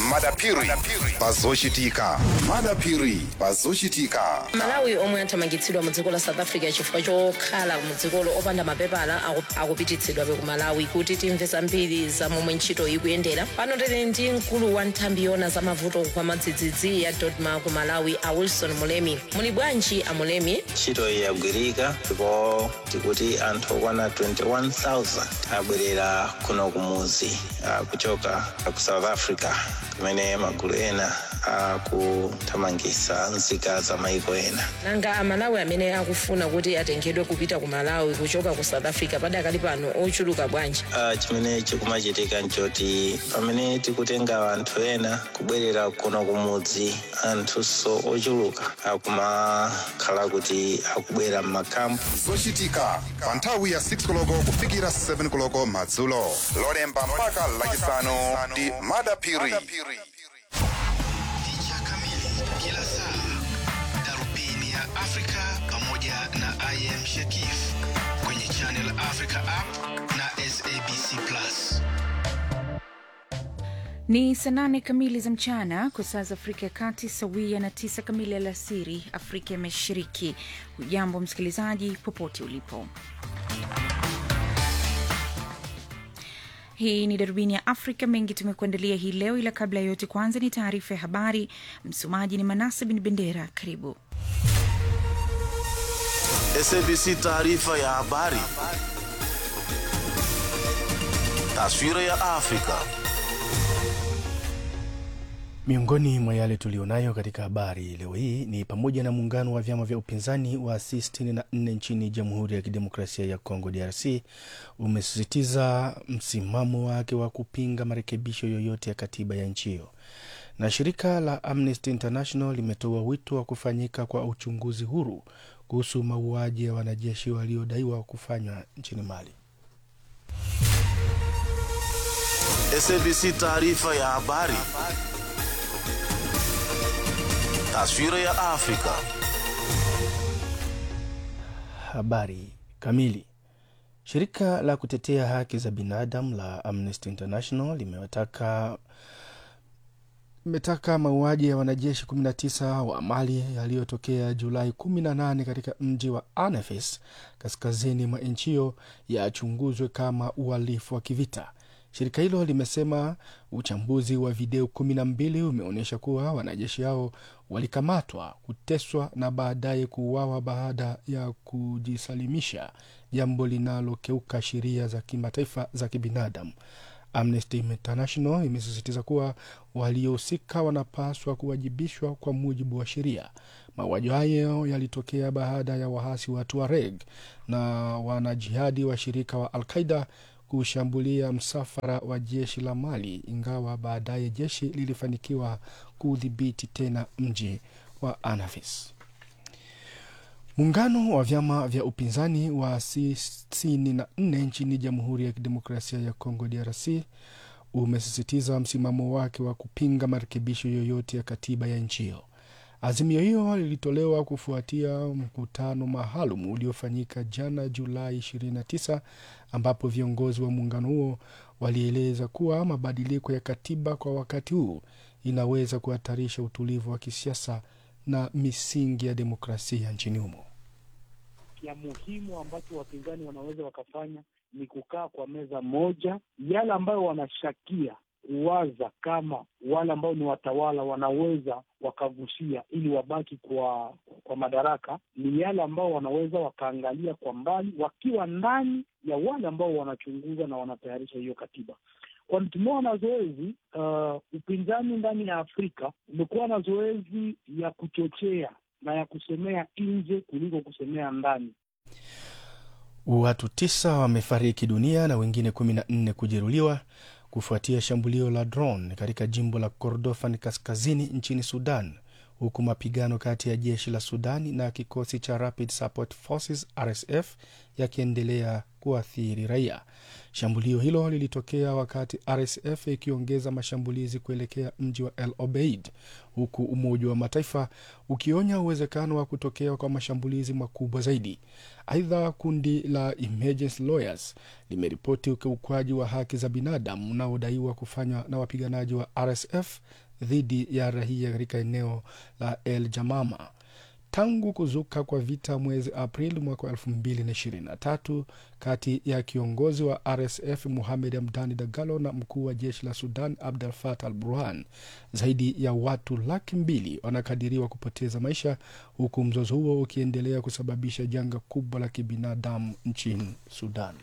madapiri pazochitika madapiri pazochitika malawi omwe athamangitsidwa mu dziko la south africa chifukwa chokhala mu dzikolo opanda mapepala aku- akupititsidwabe ku malawi kuti timve zambiri za momwe ntchito ikuyendera pano tili ndi mkulu wa nthambi yona za mavuto kwa madzidzidzi ya dodma ku malawi a wilson mulemi muli bwanji a mulemi ntchito iyi yagwirika ndipo tikuti anthu okwana 21000 abwerera kuno kumuzi ah, kuchoka ku south africa kumene magulu ena akuthamangitsa nzika za maiko ena nanga amalawi amene akufuna kuti atengedwe kupita ku malawi kuchoka ku south africa padakali pano ochuluka bwanji Ah, chimene chikumachitika nchoti pamene tikutenga anthu ena kubwerera kuno kumudzi anthunso ochuluka akumakhala kuti akubwera m'makampu zochitika pa nthawi ya 6 koloko kufikira 7 koloko madzulo lolemba mpaka lachisanu ndi madapiri Picha kamili kila saa, darubini ya Afrika pamoja na IM Shakif kwenye Channel Africa app na SABC Plus. Ni saa nane kamili za mchana kwa saa za Afrika ya Kati, sawia na tisa kamili alasiri Afrika ya Mashariki. Hujambo msikilizaji, popote ulipo. Hii ni darubini ya Afrika. Mengi tumekuandalia hii leo, ila kabla ya yote, kwanza ni taarifa ya habari. Msomaji ni Manase Bin Bendera. Karibu. SABC taarifa ya habari. Taswira ya Afrika. Miongoni mwa yale tulionayo katika habari leo hii ni pamoja na muungano wa vyama vya upinzani wa C64 nchini Jamhuri ya Kidemokrasia ya Kongo DRC umesisitiza msimamo wake wa kupinga marekebisho yoyote ya katiba ya nchi hiyo, na shirika la Amnesty International limetoa wito wa kufanyika kwa uchunguzi huru kuhusu mauaji ya wanajeshi waliodaiwa kufanywa nchini Mali. SABC taarifa ya habari. Taswira ya Afrika. Habari kamili. Shirika la kutetea haki za binadamu la Amnesty International limewataka imetaka mauaji ya wanajeshi 19 wa Mali yaliyotokea Julai 18 katika mji wa Anafis kaskazini mwa nchi hiyo yachunguzwe kama uhalifu wa kivita. Shirika hilo limesema uchambuzi wa video kumi na mbili umeonyesha kuwa wanajeshi hao walikamatwa, kuteswa na baadaye kuuawa baada ya kujisalimisha, jambo linalokeuka sheria za kimataifa za kibinadamu. Amnesty International imesisitiza kuwa waliohusika wanapaswa kuwajibishwa kwa mujibu wa sheria. Mauaji hayo yalitokea baada ya waasi wa Tuareg na wanajihadi wa shirika wa Al-Qaida kushambulia msafara wa jeshi la Mali, ingawa baadaye jeshi lilifanikiwa kudhibiti tena mji wa Anafis. Muungano wa vyama vya upinzani wa C64 nchini Jamhuri ya Kidemokrasia ya Kongo DRC umesisitiza msimamo wake wa kupinga marekebisho yoyote ya katiba ya nchi hiyo. Azimio hiyo lilitolewa kufuatia mkutano maalum uliofanyika jana Julai 29 ambapo viongozi wa muungano huo walieleza kuwa mabadiliko ya katiba kwa wakati huu inaweza kuhatarisha utulivu wa kisiasa na misingi ya demokrasia nchini humo. ya muhimu ambacho wapinzani wanaweza wakafanya ni kukaa kwa meza moja, yale ambayo wanashakia kuwaza kama wale ambao ni watawala wanaweza wakagusia ili wabaki kwa kwa madaraka, ni yale ambao wanaweza wakaangalia kwa mbali, wakiwa ndani ya wale ambao wanachunguza na wanatayarisha hiyo katiba. Kwani tumeona zoezi uh, upinzani ndani ya Afrika umekuwa na zoezi ya kuchochea na ya kusemea nje kuliko kusemea ndani. Watu tisa wamefariki dunia na wengine kumi na nne kujeruhiwa kufuatia shambulio la drone katika jimbo la Kordofan kaskazini nchini Sudan, huku mapigano kati ya jeshi la Sudani na kikosi cha Rapid Support Forces RSF yakiendelea kuathiri raia. Shambulio hilo lilitokea wakati RSF ikiongeza mashambulizi kuelekea mji wa El Obeid, huku Umoja wa Mataifa ukionya uwezekano wa kutokea kwa mashambulizi makubwa zaidi. Aidha, kundi la Emergency Lawyers limeripoti ukiukwaji wa haki za binadamu unaodaiwa kufanywa na wapiganaji wa RSF dhidi ya raia katika eneo la El Jamama tangu kuzuka kwa vita mwezi Aprili mwaka wa 2023 kati ya kiongozi wa RSF Muhamed Hamdani Dagalo na mkuu wa jeshi la Sudan Abdel Fattah al Burhan, zaidi ya watu laki mbili wanakadiriwa kupoteza maisha, huku mzozo huo ukiendelea kusababisha janga kubwa la kibinadamu nchini Sudan.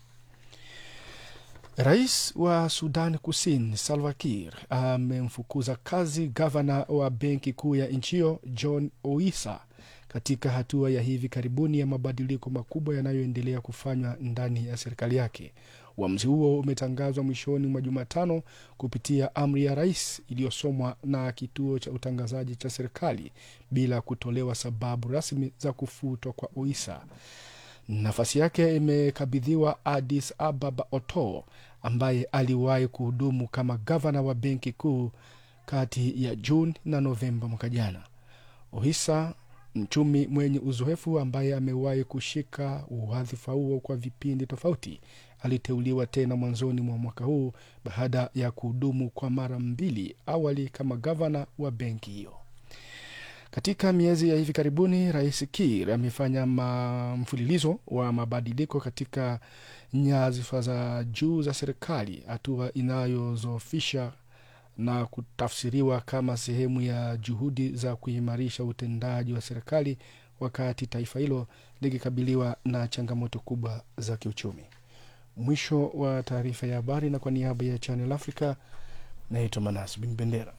Rais wa Sudan Kusini Salva Kiir amemfukuza kazi gavana wa benki kuu ya nchi hiyo John Oisa katika hatua ya hivi karibuni ya mabadiliko makubwa yanayoendelea kufanywa ndani ya serikali yake. Uamuzi huo umetangazwa mwishoni mwa Jumatano kupitia amri ya rais iliyosomwa na kituo cha utangazaji cha serikali bila kutolewa sababu rasmi za kufutwa kwa Oisa. Nafasi yake imekabidhiwa Addis Ababa Oto ambaye aliwahi kuhudumu kama gavana wa benki kuu kati ya Juni na Novemba mwaka jana. Ohisa, mchumi mwenye uzoefu ambaye amewahi kushika wadhifa huo kwa vipindi tofauti, aliteuliwa tena mwanzoni mwa mwaka huu baada ya kuhudumu kwa mara mbili awali kama gavana wa benki hiyo. Katika miezi ya hivi karibuni, Rais Kiir amefanya mfululizo wa mabadiliko katika nyadhifa za juu za serikali, hatua inayozofisha na kutafsiriwa kama sehemu ya juhudi za kuimarisha utendaji wa serikali wakati taifa hilo likikabiliwa na changamoto kubwa za kiuchumi. Mwisho wa taarifa ya habari, na kwa niaba ya Channel Africa naitwa Manas Bin Bendera.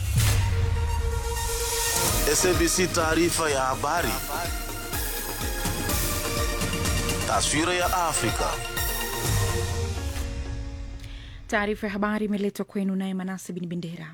SABC taarifa ya habari. Taswira ya Afrika. Taarifa ya habari imeletwa kwenu naye Manase Bin Bendera.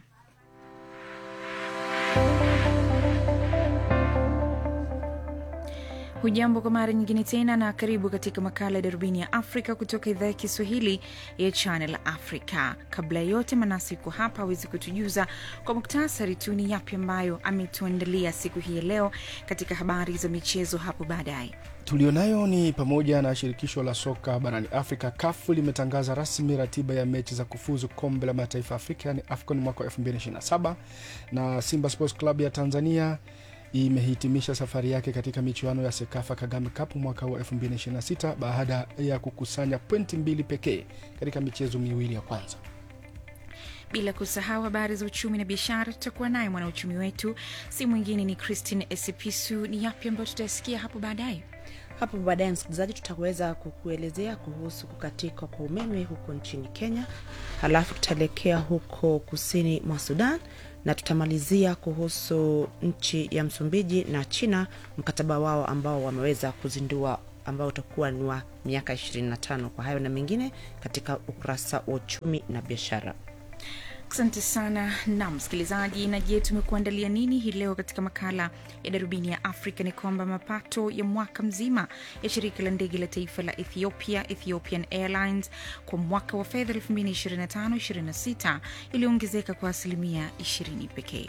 Hujambo kwa mara nyingine tena na karibu katika makala ya darubini ya Afrika kutoka idhaa ya Kiswahili ya Channel Africa. Kabla ya yote, Manasi yuko hapa awezi kutujuza kwa muktasari tu ni yapi ambayo ametuandalia siku hii ya leo katika habari za michezo hapo baadaye. Tulionayo ni pamoja na shirikisho la soka barani Afrika kafu limetangaza rasmi ratiba ya mechi za kufuzu kombe la mataifa Afrika yani AFCON mwaka 2027 na Simba Sports Club ya Tanzania imehitimisha safari yake katika michuano ya Sekafa Kagame Cup mwaka wa 2026 baada ya kukusanya pointi mbili pekee katika michezo miwili ya kwanza. Bila kusahau habari za uchumi na biashara, tutakuwa naye mwanauchumi wetu, si mwingine ni Christine Esipisu. Ni yapi ambayo tutasikia hapo baadaye? Hapo baadaye, msikilizaji, tutaweza kukuelezea kuhusu kukatika kwa umeme huko nchini Kenya, halafu tutaelekea huko kusini mwa Sudan na tutamalizia kuhusu nchi ya Msumbiji na China, mkataba wao ambao wameweza kuzindua ambao utakuwa ni wa miaka 25. Kwa hayo na mengine katika ukurasa wa uchumi na biashara. Asante sana na msikilizaji. Na je, tumekuandalia nini hii leo katika makala ya darubini ya Afrika? Ni kwamba mapato ya mwaka mzima ya shirika la ndege la taifa la Ethiopia, Ethiopian Airlines, kwa mwaka wa fedha 2025/26 iliongezeka kwa asilimia 20 pekee.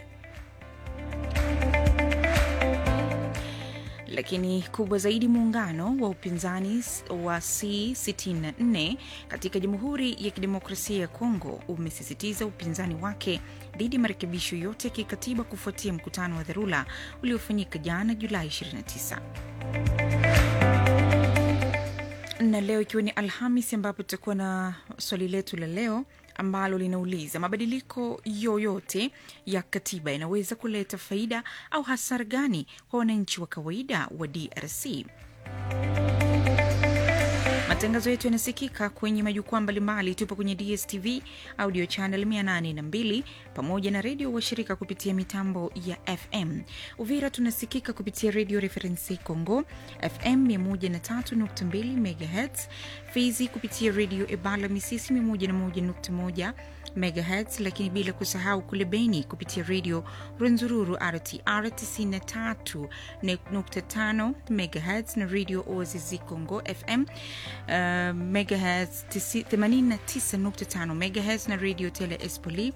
Lakini kubwa zaidi, muungano wa upinzani wa C64 katika Jamhuri ya Kidemokrasia ya Kongo umesisitiza upinzani wake dhidi ya marekebisho yote ya kikatiba kufuatia mkutano wa dharura uliofanyika jana Julai 29 na leo ikiwa ni Alhamis, ambapo tutakuwa na swali letu la leo ambalo linauliza mabadiliko yoyote ya katiba yanaweza kuleta faida au hasara gani kwa wananchi wa kawaida wa DRC? Matangazo yetu yanasikika kwenye majukwaa mbalimbali. Tupo kwenye DSTV audio channel 802 pamoja na redio washirika kupitia mitambo ya FM. Uvira tunasikika kupitia redio Referensi Congo FM 103.2 MHz, Fizi kupitia redio Ebala Misisi 101.1 megahertz, lakini bila kusahau kule Beni kupitia redio Rwenzururu RTR 93.5 megahertz na redio Oasis Congo FM uh, megahertz 89.5 megahertz na redio Tele Espoli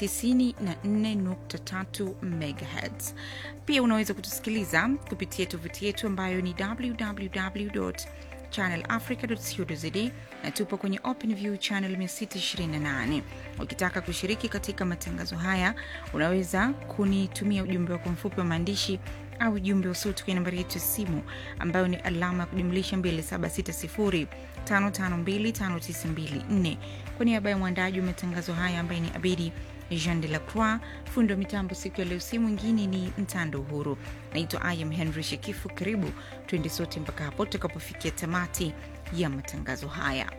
94.3 megahertz. Pia unaweza kutusikiliza kupitia tovuti yetu ambayo ni www channelafrica.co.za na tupo kwenye OpenView channel 628. Ukitaka kushiriki katika matangazo haya, unaweza kunitumia ujumbe wako mfupi wa maandishi au ujumbe wa sauti kwenye nambari yetu ya simu ambayo ni alama ya kujumlisha 2760552594. Kwa niaba ya mwandaji wa matangazo haya ambaye ni Abidi Jean de la Croix, fundi wa mitambo siku ya leo, si mwingine ni Mtando Uhuru. Naitwa Ayam Henry Shekifu. Karibu tuende sote mpaka hapo tutakapofikia tamati ya matangazo haya.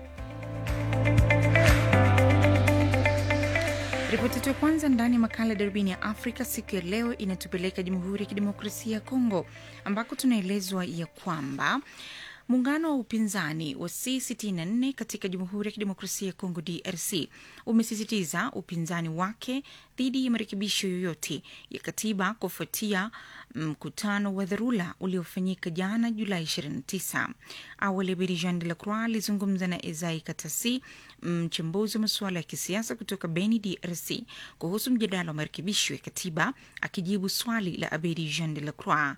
Ripoti yetu ya kwanza ndani ya makala ya darubini ya Afrika siku ya leo inatupeleka Jamhuri ya Kidemokrasia ya Kongo ambako tunaelezwa ya kwamba Muungano wa upinzani wa C64 katika Jamhuri ya Kidemokrasia ya Kongo DRC umesisitiza upinzani wake dhidi ya marekebisho yoyote ya katiba kufuatia mkutano wa dharura uliofanyika jana Julai 29. Awali Bedi Jean de la Croix alizungumza na Ezai Katasi, mchambuzi wa masuala ya kisiasa kutoka Beni, DRC, kuhusu mjadala wa marekebisho ya katiba, akijibu swali la Abedi Jean de la Croix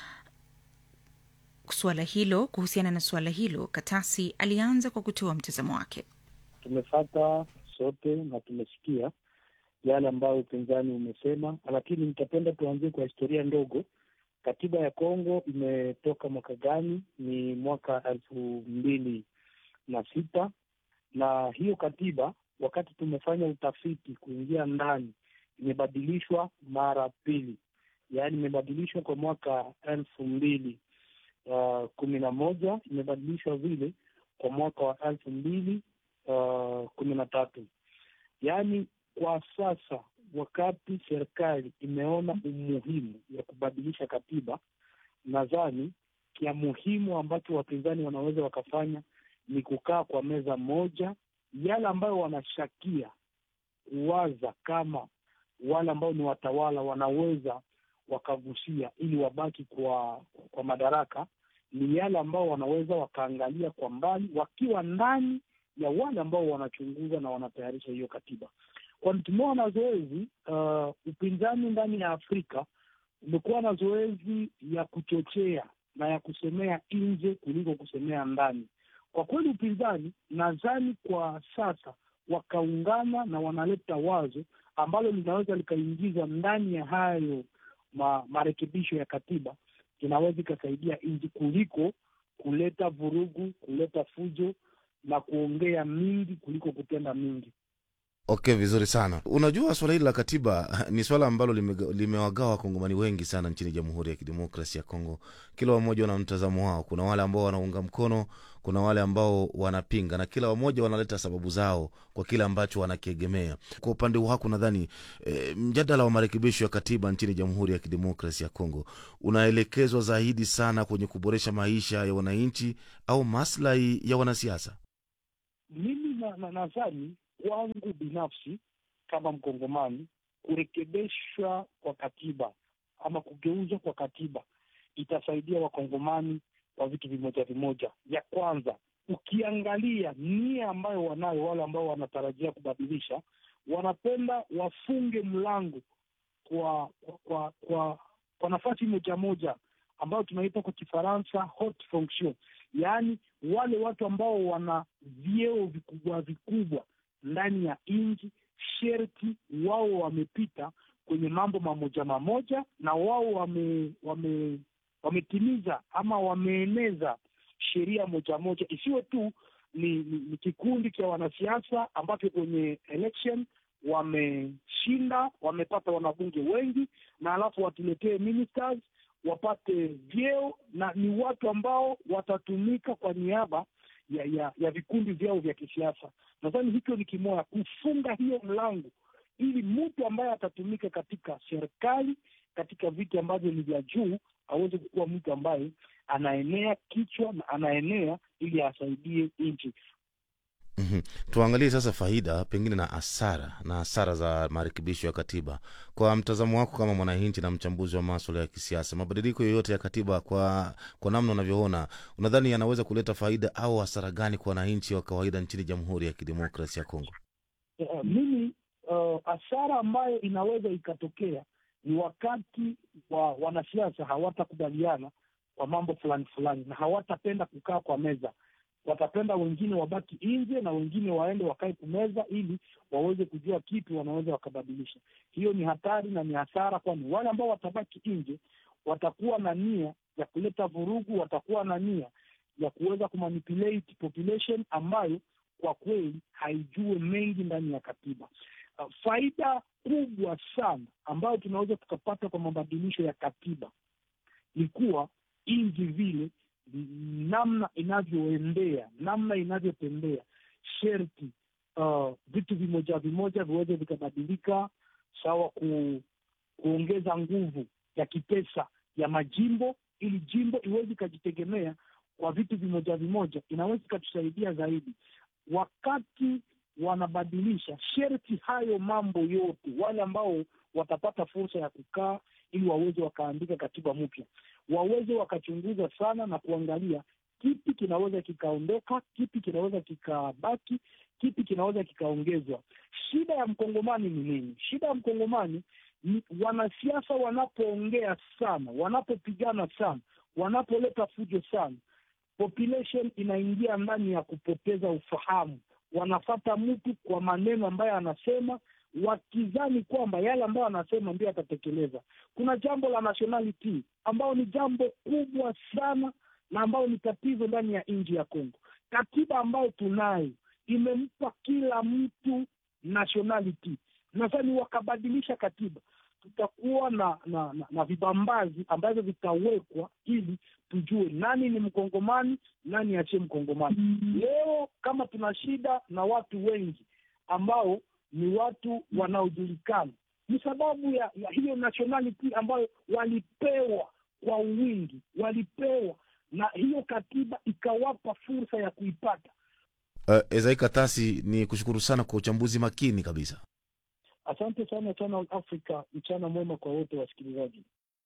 suala hilo. Kuhusiana na suala hilo, Katasi alianza kwa kutoa mtazamo wake. Tumefata sote na tumesikia yale ambayo upinzani umesema, lakini nitapenda tuanzie kwa historia ndogo. Katiba ya Kongo imetoka mwaka gani? Ni mwaka elfu mbili na sita na hiyo katiba, wakati tumefanya utafiti kuingia ndani, imebadilishwa mara pili, yaani imebadilishwa kwa mwaka elfu mbili Uh, kumi na moja imebadilishwa vile kwa mwaka wa elfu mbili uh, kumi na tatu. Yaani kwa sasa, wakati serikali imeona umuhimu ya kubadilisha katiba, nadhani kia muhimu ambacho wapinzani wanaweza wakafanya ni kukaa kwa meza moja, yale ambayo wanashakia waza kama wale ambao ni watawala wanaweza wakagusia ili wabaki kwa kwa madaraka ni yale ambao wanaweza wakaangalia kwa mbali wakiwa ndani ya wale ambao wanachunguza na wanatayarisha hiyo katiba. Kwani tumeona zoezi uh, upinzani ndani ya Afrika umekuwa na zoezi ya kuchochea na ya kusemea nje kuliko kusemea ndani. Kwa kweli, upinzani nadhani kwa sasa wakaungana na wanaleta wazo ambalo linaweza likaingizwa ndani ya hayo ma, marekebisho ya katiba inaweza ikasaidia nchi kuliko kuleta vurugu, kuleta fujo na kuongea mingi kuliko kutenda mingi. Okay, vizuri sana. Unajua, swala hili la katiba ni swala ambalo limewagawa wakongomani wengi sana nchini Jamhuri ya Kidemokrasia ya Kongo. Kila wamoja wana mtazamo wao. Kuna wale ambao wanaunga mkono, kuna wale ambao wanapinga, na kila wamoja wanaleta sababu zao kwa kile ambacho wanakiegemea. Kwa upande wako, nadhani e, mjadala wa marekebisho ya katiba nchini Jamhuri ya Kidemokrasia ya Kongo unaelekezwa zaidi sana kwenye kuboresha maisha ya wananchi au maslahi ya wanasiasa. Mimi nadhani kwangu binafsi kama Mkongomani, kurekebishwa kwa katiba ama kugeuzwa kwa katiba itasaidia Wakongomani kwa vitu vimoja vimoja. Ya kwanza, ukiangalia nia ambayo wanayo wale ambao wanatarajia kubadilisha, wanapenda wafunge mlango kwa kwa kwa, kwa, kwa nafasi moja moja ambayo tunaita kwa Kifaransa haute fonction, yaani wale watu ambao wana vyeo vikubwa vikubwa ndani ya nchi sherti wao wamepita kwenye mambo mamoja mamoja, na wao wame, wame wametimiza ama wameeneza sheria moja moja, isiwe tu ni, ni, ni kikundi cha wanasiasa ambacho kwenye election wameshinda, wamepata wanabunge wengi, na alafu watuletee ministers wapate vyeo, na ni watu ambao watatumika kwa niaba ya ya, ya vikundi vyao vya kisiasa. Nadhani hicho ni kimoya, kufunga hiyo mlango ili mtu ambaye atatumika katika serikali katika viti ambavyo ni vya juu aweze kukuwa mtu ambaye anaenea kichwa na anaenea ili asaidie nchi. Mhm. Tuangalie sasa faida pengine na hasara na hasara za marekebisho ya katiba kwa mtazamo wako kama mwananchi na mchambuzi wa maswala ya kisiasa. Mabadiliko yoyote ya katiba kwa, kwa namna unavyoona, unadhani yanaweza kuleta faida au hasara gani kwa wananchi wa kawaida nchini Jamhuri ya Kidemokrasia ya Kongo? uh, mimi uh, hasara ambayo inaweza ikatokea ni wakati wa wanasiasa hawatakubaliana kwa mambo fulani fulani na hawatapenda kukaa kwa meza watapenda wengine wabaki nje na wengine waende wakae kumeza ili waweze kujua kipi wanaweza wakabadilisha hiyo ni hatari na ni hasara kwani wale ambao watabaki nje watakuwa na nia ya kuleta vurugu watakuwa na nia ya kuweza kumanipulate population ambayo kwa kweli haijue mengi ndani ya katiba. Uh, faida kubwa sana ambayo tunaweza tukapata kwa mabadilisho ya katiba ni kuwa nchi vile namna inavyoendea, namna inavyotembea, sherti uh, vitu vimoja vimoja viweze vikabadilika, sawa ku, kuongeza nguvu ya kipesa ya majimbo ili jimbo iweze ikajitegemea kwa vitu vimoja vimoja, inaweza ikatusaidia zaidi wakati wanabadilisha sherti hayo mambo yote, wale ambao watapata fursa ya kukaa ili waweze wakaandika katiba mpya, waweze wakachunguza sana na kuangalia kipi kinaweza kikaondoka, kipi kinaweza kikabaki, kipi kinaweza kikaongezwa. Shida ya mkongomani ni nini? Shida ya mkongomani ni wanasiasa wanapoongea sana, wanapopigana sana, wanapoleta fujo sana, population inaingia ndani ya kupoteza ufahamu. Wanafata mtu kwa maneno ambayo anasema, wakizani kwamba yale ambayo anasema ndio atatekeleza. Kuna jambo la nationality ambao ni jambo kubwa sana na ambayo ni tatizo ndani ya nchi ya Kongo. Katiba ambayo tunayo imempa kila mtu nationality. Nadhani wakabadilisha katiba tutakuwa na na, na, na vibambazi ambavyo vitawekwa ili tujue nani ni mkongomani nani asiye mkongomani. Leo kama tuna shida na watu wengi ambao ni watu wanaojulikana, ni sababu ya, ya hiyo nationality ambayo walipewa kwa wingi, walipewa na hiyo katiba ikawapa fursa ya kuipata. Uh, Ezai Katasi, ni kushukuru sana kwa uchambuzi makini kabisa. Asante sana Channel Africa, mchana mwema kwa wote wasikilizaji.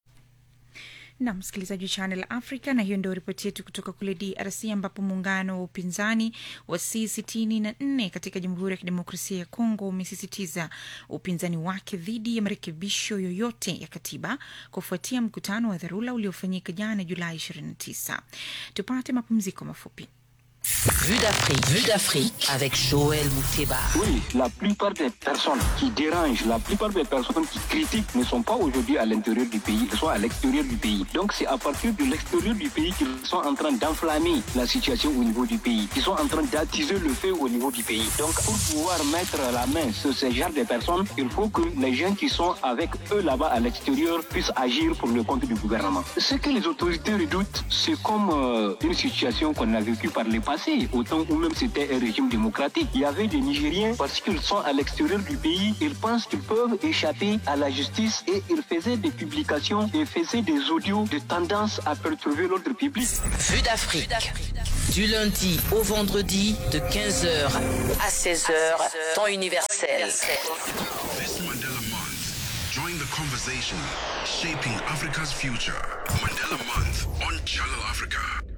na msikilizaji wa Channel Africa, na hiyo ndio ripoti yetu kutoka kule DRC ambapo muungano wa upinzani wa C64 katika Jamhuri ya Kidemokrasia ya Kongo umesisitiza upinzani wake dhidi ya marekebisho yoyote ya katiba kufuatia mkutano wa dharura uliofanyika jana Julai 29. Tupate mapumziko mafupi. Vue d'Afrique, Vue d'Afrique avec Joël Mouteba. Oui, la plupart des personnes qui dérangent, la plupart des personnes qui critiquent ne sont pas aujourd'hui à l'intérieur du pays, elles sont à l'extérieur du pays. Donc c'est à partir de l'extérieur du pays qu'ils sont en train d'enflammer la situation au niveau du pays, qu'ils sont en train d'attiser le feu au niveau du pays. Donc pour pouvoir mettre la main sur ce genre de personnes, il faut que les gens qui sont avec eux là-bas à l'extérieur puissent agir pour le compte du gouvernement. Ce que les autorités redoutent, c'est comme euh, une situation qu'on a vécue par le passé, au temps où même c'était un régime démocratique. Il y avait des Nigériens, parce qu'ils sont à l'extérieur du pays, ils pensent qu'ils peuvent échapper à la justice et ils faisaient des publications et faisaient des audios de tendance à perturber l'ordre public. Vue d'Afrique. Du lundi au vendredi de 15h à 16h, temps universel. This Mandela Month, join the conversation shaping Africa's future. Mandela Month on Channel Africa.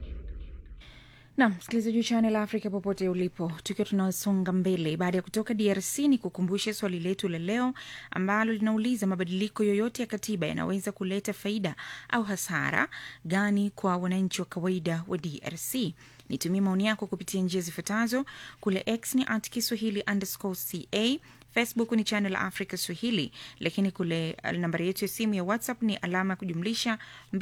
na msikilizaji wa Channel Africa popote ulipo, tukiwa tunasonga mbele baada ya kutoka DRC, ni kukumbushe swali letu la leo ambalo linauliza mabadiliko yoyote ya katiba yanaweza kuleta faida au hasara gani kwa wananchi wa kawaida wa DRC? Nitumie maoni yako kupitia njia zifuatazo. Kule X ni at Kiswahili underscore ca Facebook ni Channel Africa Swahili, lakini kule nambari yetu ya simu ya WhatsApp ni alama ya kujumlisha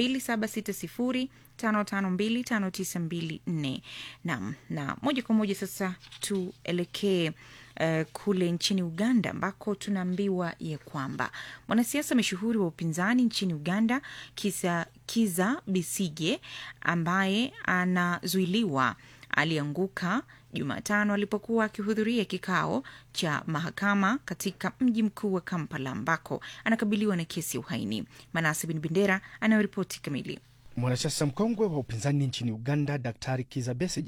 2760552594. Naam, na moja kwa moja sasa tuelekee uh, kule nchini Uganda ambako tunaambiwa ya kwamba mwanasiasa mashuhuri wa upinzani nchini Uganda Kisa, Kiza Bisige ambaye anazuiliwa alianguka Jumatano alipokuwa akihudhuria kikao cha mahakama katika mji mkuu wa Kampala ambako anakabiliwa na kesi ya uhaini. Manase Bin Bendera anayoripoti kamili. Mwanasiasa mkongwe wa upinzani nchini Uganda, Daktari Kiza Besigye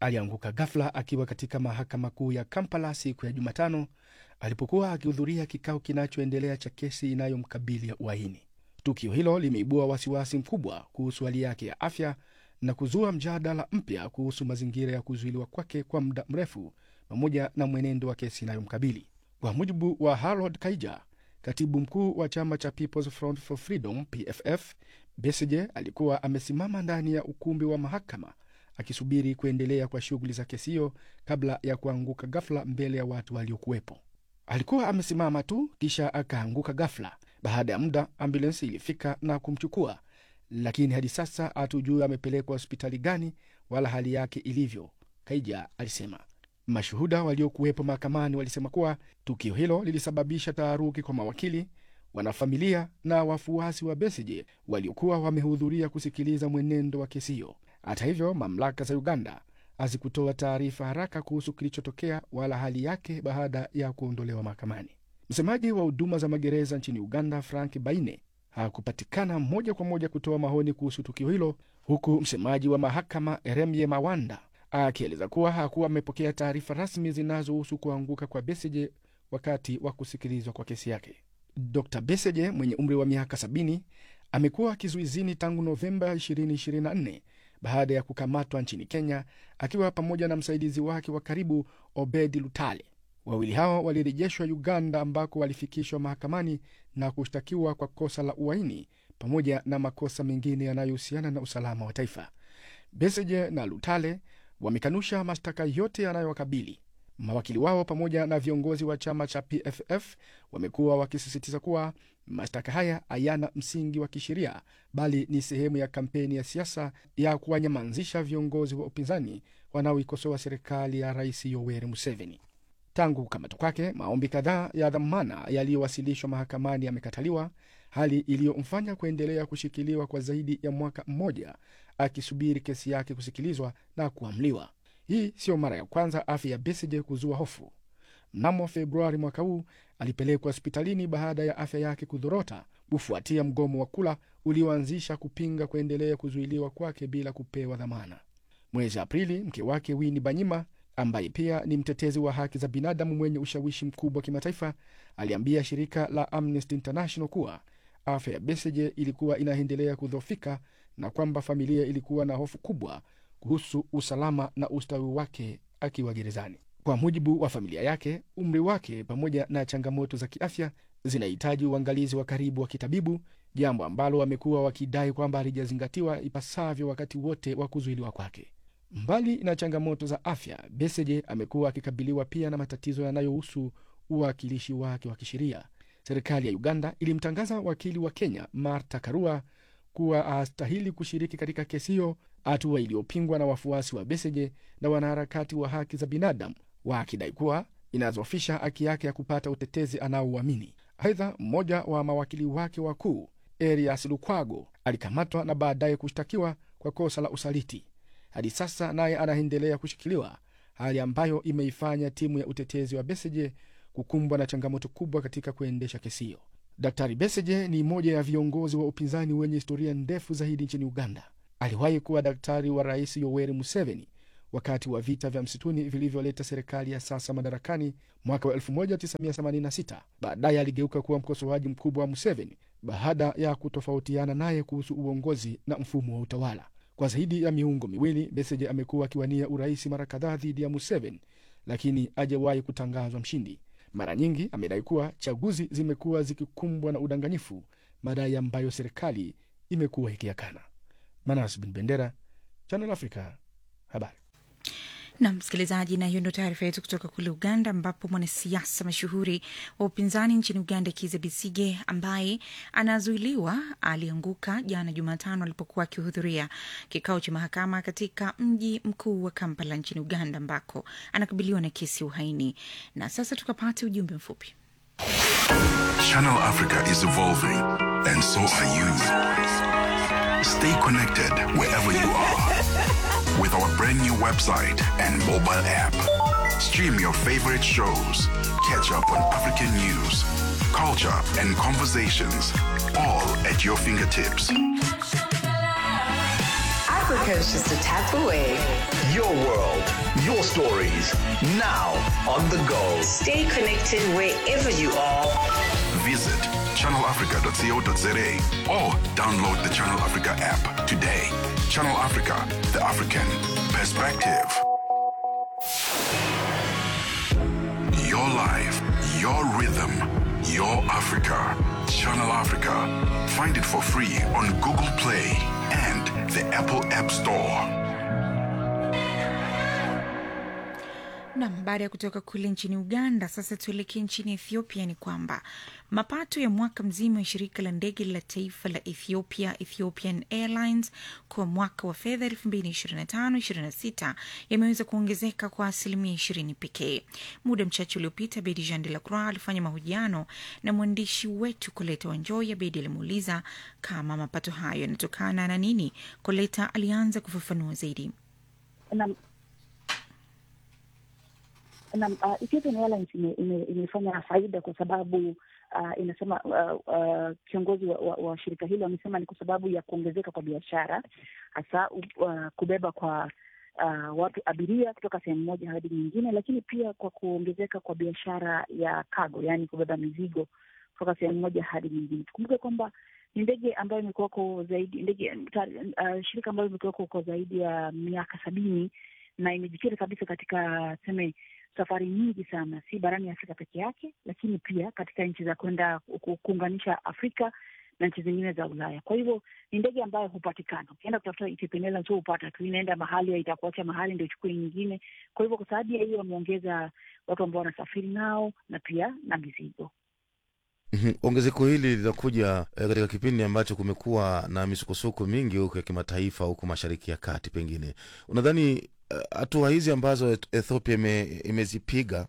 alianguka ghafla akiwa katika mahakama kuu ya Kampala siku ya Jumatano alipokuwa akihudhuria kikao kinachoendelea cha kesi inayomkabili ya uhaini. Tukio hilo limeibua wasiwasi mkubwa kuhusu hali yake ya afya na kuzua mjadala mpya kuhusu mazingira ya kuzuiliwa kwake kwa muda mrefu pamoja na mwenendo wa kesi inayomkabili. Kwa mujibu wa Harold Kaija, katibu mkuu wa chama cha People's Front for Freedom PFF, Besigye alikuwa amesimama ndani ya ukumbi wa mahakama akisubiri kuendelea kwa shughuli za kesi hiyo kabla ya kuanguka ghafla mbele ya watu waliokuwepo. Alikuwa amesimama tu kisha akaanguka ghafla. Baada ya muda, ambulensi ilifika na kumchukua, lakini hadi sasa hatujui amepelekwa hospitali gani wala hali yake ilivyo, Kaija alisema. Mashuhuda waliokuwepo mahakamani walisema kuwa tukio hilo lilisababisha taharuki kwa mawakili, wanafamilia na wafuasi wa Besigye waliokuwa wamehudhuria kusikiliza mwenendo wa kesi hiyo. Hata hivyo, mamlaka za Uganda hazikutoa taarifa haraka kuhusu kilichotokea wala hali yake baada ya kuondolewa mahakamani. Msemaji wa huduma za magereza nchini Uganda, Frank Baine, hakupatikana moja kwa moja kutoa maoni kuhusu tukio hilo, huku msemaji wa mahakama Eremye Mawanda akieleza kuwa hakuwa amepokea taarifa rasmi zinazohusu kuanguka kwa Besigye wakati wa kusikilizwa kwa kesi yake. Dr Besigye mwenye umri wa miaka 70 amekuwa kizuizini tangu Novemba 2024 baada ya kukamatwa nchini Kenya akiwa pamoja na msaidizi wake wa karibu Obedi Lutale. Wawili hao walirejeshwa Uganda ambako walifikishwa mahakamani na kushtakiwa kwa kosa la uhaini pamoja na makosa mengine yanayohusiana na usalama wa taifa. Besigye na Lutale wamekanusha mashtaka yote yanayowakabili. Mawakili wao pamoja na viongozi wa chama cha PFF wamekuwa wakisisitiza kuwa mashtaka haya hayana msingi wa kisheria, bali ni sehemu ya kampeni ya siasa ya kuwanyamazisha viongozi wa upinzani wanaoikosoa serikali ya Rais Yoweri Museveni. Tangu kukamatwa kwake, maombi kadhaa ya dhamana yaliyowasilishwa mahakamani yamekataliwa, hali iliyomfanya kuendelea kushikiliwa kwa zaidi ya mwaka mmoja akisubiri kesi yake kusikilizwa na kuamliwa. Hii siyo mara ya kwanza afya ya Besigye kuzua hofu. Mnamo Februari mwaka huu alipelekwa hospitalini baada ya afya yake kudhorota kufuatia mgomo wa kula ulioanzisha kupinga kuendelea kuzuiliwa kwake bila kupewa dhamana. Mwezi Aprili, mke wake Winnie Banyima ambaye pia ni mtetezi wa haki za binadamu mwenye ushawishi mkubwa kimataifa aliambia shirika la Amnesty International kuwa afya ya Besigye ilikuwa inaendelea kudhoofika na kwamba familia ilikuwa na hofu kubwa kuhusu usalama na ustawi wake akiwa gerezani. Kwa mujibu wa familia yake, umri wake pamoja na changamoto za kiafya zinahitaji uangalizi wa karibu wa kitabibu, jambo ambalo wamekuwa wakidai kwamba halijazingatiwa ipasavyo wakati wote wa kuzuiliwa kwake. Mbali na changamoto za afya, Besigye amekuwa akikabiliwa pia na matatizo yanayohusu uwakilishi wake wa kisheria. Serikali ya Uganda ilimtangaza wakili wa Kenya Martha Karua kuwa hastahili kushiriki katika kesi hiyo, hatua iliyopingwa na wafuasi wa Besigye na wanaharakati wa haki za binadamu wakidai kuwa inazofisha haki yake ya kupata utetezi anaouamini. Aidha, mmoja wa mawakili wake wakuu Erias Lukwago alikamatwa na baadaye kushtakiwa kwa kosa la usaliti. Hadi sasa naye anaendelea kushikiliwa, hali ambayo imeifanya timu ya utetezi wa Besigye kukumbwa na changamoto kubwa katika kuendesha kesi hiyo. Daktari Besigye ni mmoja ya viongozi wa upinzani wenye historia ndefu zaidi nchini Uganda. Aliwahi kuwa daktari wa Rais Yoweri Museveni wakati wa vita vya msituni vilivyoleta serikali ya sasa madarakani mwaka wa 1986. Baadaye aligeuka kuwa mkosoaji mkubwa wa Museveni baada ya kutofautiana naye kuhusu uongozi na mfumo wa utawala. Kwa zaidi ya miungo miwili, Besigye amekuwa akiwania urais mara kadhaa dhidi ya Museveni, lakini hajawahi kutangazwa mshindi. Mara nyingi amedai kuwa chaguzi zimekuwa zikikumbwa na udanganyifu, madai ambayo serikali imekuwa ikiyakana. Manas Bin Bendera, Channel Africa, habari na msikilizaji, na hiyo ndio taarifa yetu kutoka kule Uganda, ambapo mwanasiasa mashuhuri wa upinzani nchini Uganda Kizza Besigye ambaye anazuiliwa alianguka jana Jumatano alipokuwa akihudhuria kikao cha mahakama katika mji mkuu wa Kampala nchini Uganda, ambako anakabiliwa na kesi ya uhaini. Na sasa tukapate ujumbe mfupi. Channel Africa is evolving, and so are you. Stay connected wherever you are with our brand new website and mobile app. Stream your favorite shows, catch up on African news, culture, and conversations, all at your fingertips. Africa is just a tap away. Your world, your stories, now on the go. Stay connected wherever you are. Visit channelafrica.co.za or download the Channel Africa app today. Channel Africa, the African perspective. Your life, your rhythm, your Africa. Channel Africa. Find it for free on Google Play and the Apple App Store. Nam, baada ya kutoka kule nchini Uganda, sasa tuelekee nchini Ethiopia. Ni kwamba mapato ya mwaka mzima ya shirika la ndege la taifa la Ethiopia, Ethiopian Airlines, kwa mwaka wa fedha 2025/26 yameweza kuongezeka kwa asilimia 20 pekee. Muda mchache uliopita, Bedi Jean de la Croix alifanya mahojiano na mwandishi wetu Koleta Wanjoya. Bedi alimuuliza kama mapato hayo yanatokana na nini. Koleta alianza kufafanua zaidi. Naam, Naam, uh, Ethiopian Airlines ime- ime- imefanya faida kwa sababu uh, inasema uh, uh, kiongozi wa, wa, wa shirika hilo amesema ni kwa sababu ya kuongezeka kwa biashara hasa uh, kubeba kwa uh, watu abiria kutoka sehemu moja hadi nyingine, lakini pia kwa kuongezeka kwa biashara ya cargo, yaani kubeba mizigo kutoka sehemu moja hadi nyingine. Tukumbuke kwamba ni ndege ambayo imekuwako zaidi ndege uh, shirika ambayo imekuwako kwa zaidi ya miaka sabini na imejikita kabisa katika tuseme safari nyingi sana, si barani Afrika peke yake, lakini pia katika nchi za kwenda ku- kuunganisha Afrika na nchi zingine za Ulaya. Kwa hivyo ni ndege ambayo hupatikana, ukienda kutafuta Ethiopian Airlines huwa upata tu, inaenda mahali itakuacha mahali ndio ichukue nyingine. Kwa hivyo kwa sababu ya hiyo wameongeza watu ambao wanasafiri nao na pia na mizigo. Mhm. Ongezeko hili linakuja eh, katika kipindi ambacho kumekuwa na misukosuko mingi huko ya kimataifa huko mashariki ya kati. Pengine unadhani eh, hatua hizi ambazo Et- Ethiopia ime, imezipiga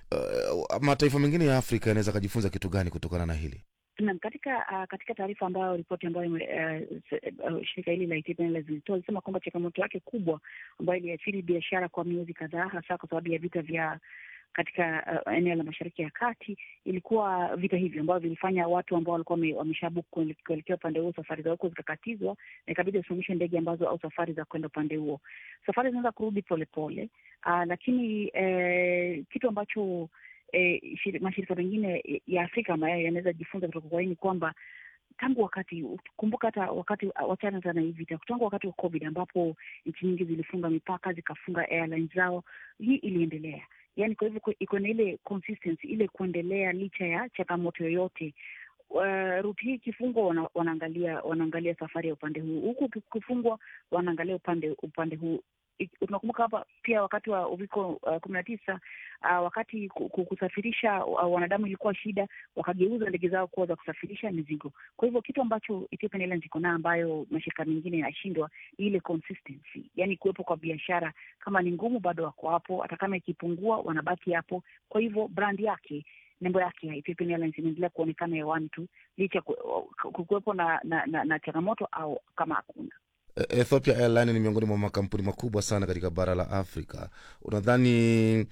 uh, mataifa mengine ya Afrika yanaweza kajifunza kitu gani kutokana na hili? Naam, katika uh, katika taarifa ambayo ripoti ambayo ime- eh, se- uh, shirika hili la Ethiopian Airlines lilitoa ilisema kwamba changamoto yake kubwa ambayo iliathiri biashara kwa miezi kadhaa, hasa kwa sababu ya vita vya katika uh, eneo la Mashariki ya Kati ilikuwa vita hivyo ambavyo vilifanya watu ambao walikuwa wame- wameshabook kuele- kuelekea upande huo, safari za huko zikakatizwa na ikabidi wasimamishe ndege ambazo au safari za kwenda upande huo. Safari zinaanza kurudi polepole, uh, lakini eh, kitu ambacho eh, shiri- mashirika mengine ya Afrika ambayo yanaweza jifunza kutoka kwa hii ni kwamba tangu wakati kumbuka, hata wakati wachana sana hivi vita, tangu wakati wa COVID ambapo nchi nyingi zilifunga mipaka zikafunga airlines zao, hii iliendelea. Yani kwa hivyo iko na ile consistency, ile kuendelea licha ya changamoto yoyote. Uh, ruti hii ikifungwa wana, wanaangalia wanaangalia safari ya upande huu, huku ukifungwa wanaangalia upande upande huu. I- Tunakumbuka hapa pia wakati wa uviko uh, kumi na tisa uh, wakati ku- ku- kusafirisha uh, wanadamu ilikuwa shida, wakageuza ndege zao kuwa za kusafirisha mizigo. Kwa hivyo kitu ambacho Ethiopian Airlines iko nayo ambayo mashirika mengine yanashindwa ni ile consistency, yani kuwepo kwa biashara. Kama ni ngumu, bado wako hapo, hata kama ikipungua wanabaki hapo. Kwa hivyo brand yake nembo yake ya Ethiopian Airlines inaendelea kuonekana hewani tu licha ku- ku- kuwepo na, na, na, na changamoto au kama hakuna Eh, Ethiopia Airline ni miongoni mwa makampuni makubwa sana katika bara la Afrika. Unadhani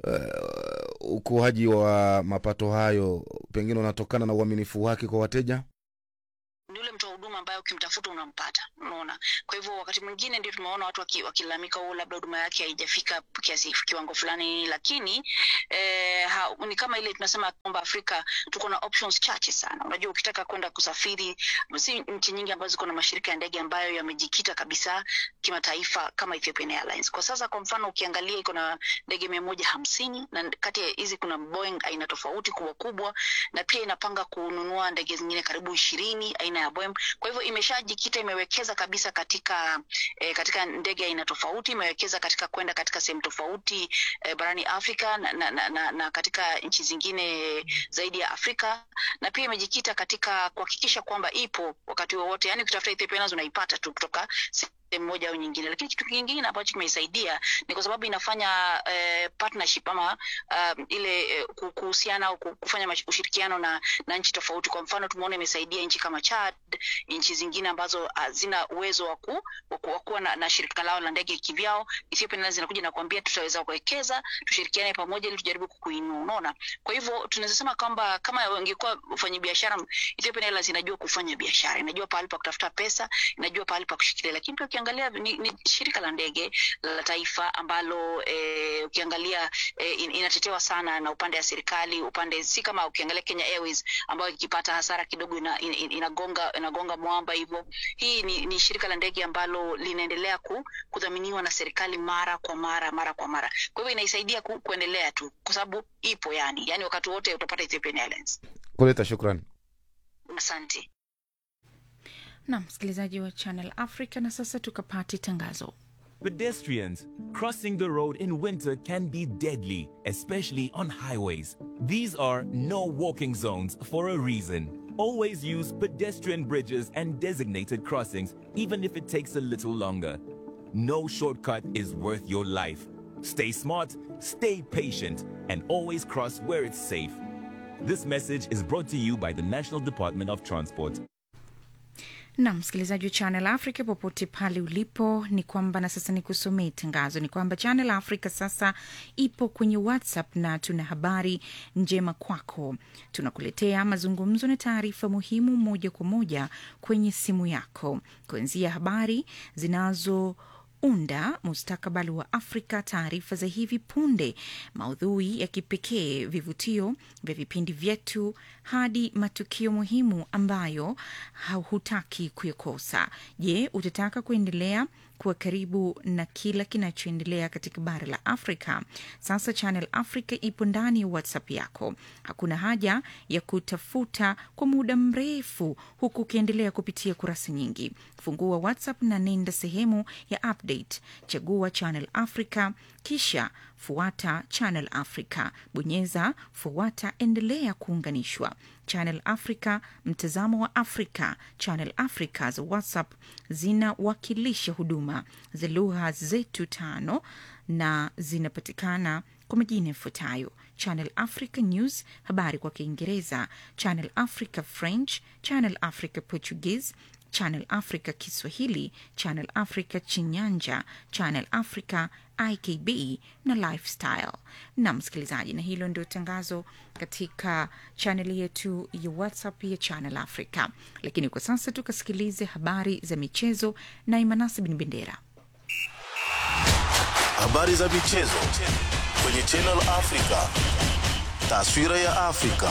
uh, ukuaji wa mapato hayo pengine unatokana na uaminifu wake kwa wateja? ni ule mtoa huduma ambaye ukimtafuta unampata unaona kwa hivyo wakati mwingine ndio tumeona watu waki- wakilalamika waki labda huduma yake haijafika kiasi kiwango fulani lakini eh, ha, ni kama ile tunasema kwamba afrika tuko na options chache sana unajua ukitaka kwenda kusafiri si nchi nyingi ambazo ziko na mashirika ya ndege ambayo yamejikita kabisa kimataifa kama Ethiopian Airlines kwa sasa kwa mfano ukiangalia iko na ndege mia moja hamsini na kati ya hizi kuna Boeing aina tofauti kubwa kubwa na pia inapanga kununua ndege zingine karibu ishirini aina ya Boeing. Kwa hivyo imeshajikita, imewekeza kabisa katika eh, katika ndege aina tofauti, imewekeza katika kwenda katika sehemu tofauti eh, barani Afrika na, na, na, na, na katika nchi zingine zaidi ya Afrika, na pia imejikita katika kuhakikisha kwamba ipo wakati wowote, yani ukitafuta Ethiopia Airlines unaipata tu kutoka sehemu moja au nyingine. Lakini kitu kingine ambacho kimeisaidia ni kwa sababu inafanya eh, partnership ama um, ile eh, ku- kuhusiana au ku- kufanya mash- ushirikiano na, na nchi tofauti. Kwa mfano tumeona imesaidia nchi kama Chad, nchi zingine ambazo hazina uwezo wa ku- wa ku- wa kuwa na, na shirika lao la ndege kivyao. Ethiopia Airlines inakuja na kuambia tutaweza kuwekeza, tushirikiane pamoja ili tujaribu kukuinua. Unaona, kwa hivyo tunaweza sema kwamba kama wangekuwa wafanyabiashara, Ethiopia Airlines inajua kufanya biashara, inajua pahali pa kutafuta pesa, inajua pahali pa kushikilia, lakini pia ukiangalia ni, ni shirika la ndege la taifa ambalo eh, ukiangalia eh, in, inatetewa sana na upande ya serikali upande si kama ukiangalia Kenya Airways ambayo ikipata hasara kidogo ina, in, in, inagonga inagonga mwamba hivyo. Hii ni, ni shirika la ndege ambalo linaendelea ku, kudhaminiwa na serikali mara kwa mara mara kwa mara, kwa hivyo inaisaidia ku, kuendelea tu kwa sababu ipo yani, yani wakati wote utapata Ethiopian Airlines. Koleta, shukran. Asante. na msikilizaji wa Channel Africa, na sasa tukapate tangazo. Pedestrians crossing the road in winter can be deadly, especially on highways. These are no walking zones for a reason. Always use pedestrian bridges and designated crossings, even if it takes a little longer. No shortcut is worth your life. Stay smart, stay patient, and always cross where it's safe. This message is brought to you by the National Department of Transport. na msikilizaji wa Channel Africa popote pale ulipo, ni kwamba na sasa nikusomee tangazo, ni kwamba Channel Africa sasa ipo kwenye WhatsApp na tuna habari njema kwako. Tunakuletea mazungumzo na taarifa muhimu moja kwa moja kwenye simu yako, kuanzia habari zinazo unda mustakabali wa Afrika, taarifa za hivi punde, maudhui ya kipekee, vivutio vya vipindi vyetu, hadi matukio muhimu ambayo hutaki kuyakosa. Je, utataka kuendelea kuwa karibu na kila kinachoendelea katika bara la Afrika? Sasa Channel Africa ipo ndani ya WhatsApp yako. Hakuna haja ya kutafuta kwa muda mrefu huku ukiendelea kupitia kurasa nyingi. Fungua WhatsApp na nenda sehemu ya update, chagua Channel Africa, kisha fuata Channel Africa, bonyeza fuata, endelea kuunganishwa. Channel Africa, mtazamo wa Afrika. Channel Africa za WhatsApp zinawakilisha huduma za lugha zetu tano na zinapatikana kwa majina yafuatayo: Channel Africa News, habari kwa Kiingereza; Channel Africa French; Channel Africa Portuguese; Channel Africa Kiswahili; Channel Africa Chinyanja; Channel Africa IKB na Lifestyle. Na msikilizaji, na hilo ndio tangazo katika chaneli yetu ya WhatsApp ya Channel Africa. Lakini kwa sasa tukasikilize habari za michezo na Imanasi Bin Bendera. Habari za michezo kwenye Channel Africa. Taswira ya Afrika.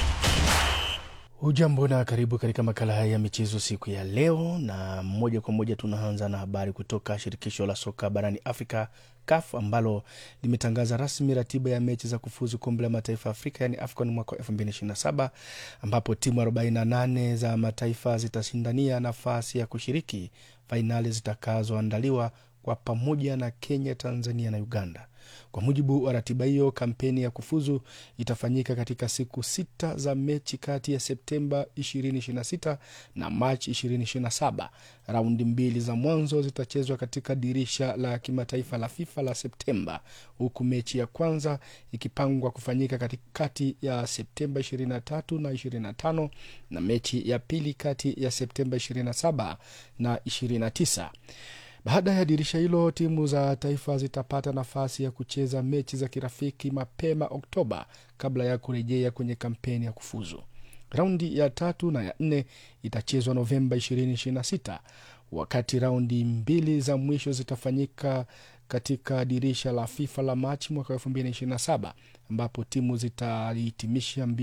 Hujambo na karibu katika makala haya ya michezo siku ya leo, na moja kwa moja tunaanza na habari kutoka shirikisho la soka barani Afrika CAF ambalo limetangaza rasmi ratiba ya mechi za kufuzu kombe la mataifa ya Afrika yani AFCON mwaka 2027 ambapo timu 48 za mataifa zitashindania nafasi ya kushiriki fainali zitakazoandaliwa kwa pamoja na Kenya, Tanzania na Uganda. Kwa mujibu wa ratiba hiyo, kampeni ya kufuzu itafanyika katika siku sita za mechi kati ya Septemba 2026 na Machi 2027. Raundi mbili za mwanzo zitachezwa katika dirisha la kimataifa la FIFA la Septemba, huku mechi ya kwanza ikipangwa kufanyika katikati ya Septemba 23 na 25 na mechi ya pili kati ya Septemba 27 na 29. Baada ya dirisha hilo, timu za taifa zitapata nafasi ya kucheza mechi za kirafiki mapema Oktoba kabla ya kurejea kwenye kampeni ya kufuzu. Raundi ya tatu na ya nne itachezwa Novemba 2026 wakati raundi mbili za mwisho zitafanyika katika dirisha la FIFA la Machi mwaka 2027 ambapo timu zitahitimisha